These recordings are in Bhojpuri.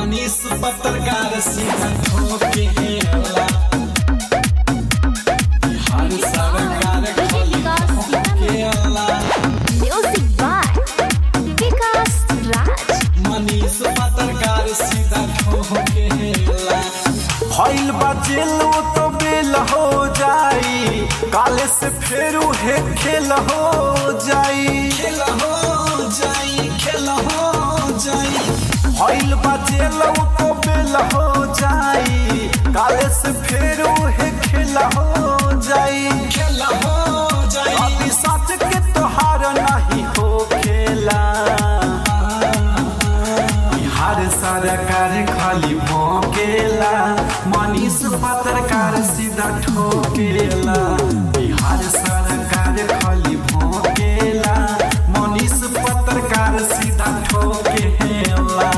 मनीष पत्रकार सीधा ठोकेला बिहार सरकार खाली ठोकेला Music by Vikas Raj. Manish पत्रकार सीधा ठोकेला भइल बा जेलो तो बेल हो जाई काले से फेरू हे खेल हो जाई खेल हो जाई खेल हो जाई भइल बा जेलो तो बेल हो जाई काले से फेरू हे खेल हो जाई खेल हो जाई अभी सच के तोहार नहीं हो खेला बिहार सरकार खाली भोकेला मनीष पत्रकार सीधा ठोकेला बिहार सरकार खाली भोकेला मनीष पत्रकार सीधा ठोकेला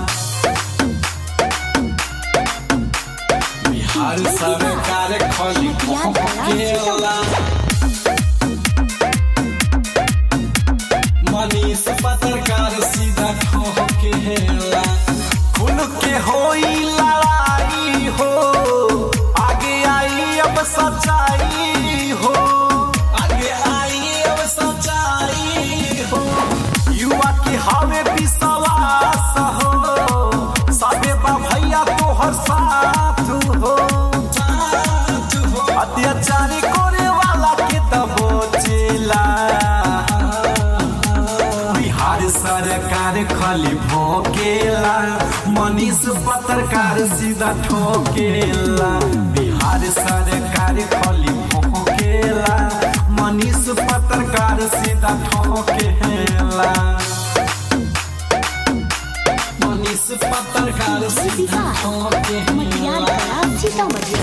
बिहार सरकार खाली ठोकेला मनीष पत्रकार सीधा ठोकेला खुल के होई लड़ाई हो आगे आई अब सच्चाई हो आगे आई अब सच्चाई हो युवा के हवे विश्वास हो सबे बा भैया तोहर साथ हो साथ हो अत्याचारी करे वाला के तबो चेला बिहार सरकार खाली भोकेला मनीष पत्रकार सीधा ठोकेला बिहार सरकार खाली भोकेला मनीष पत्रकार सीधा ठोकेला मनीष पत्रकार सीधा मटियार ठोकेला कला सीतामढ़ी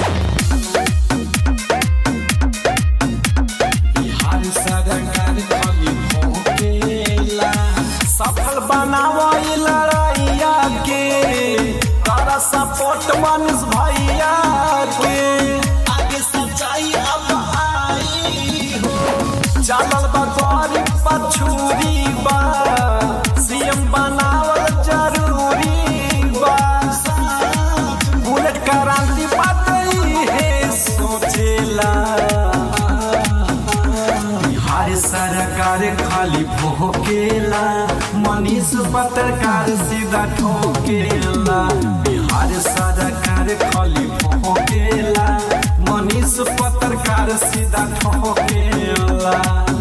बिहार सरकार खाली ठोकेला सफल बनावई लड़ैया के तारा सपोर्ट मनीष भैया के आगे सच्चाई अब आई हो चलल बा गरीब पछूरी बा सीएम बनावल जरूरी बा बुलेट क्रांति बातई है सोचेला बिहार सरकार खाली भोकेला मनीष पत्रकार सीधा ठोकेला बिहार सरकार खाली भोकेला मनीष पत्रकार सीधा ठोकेला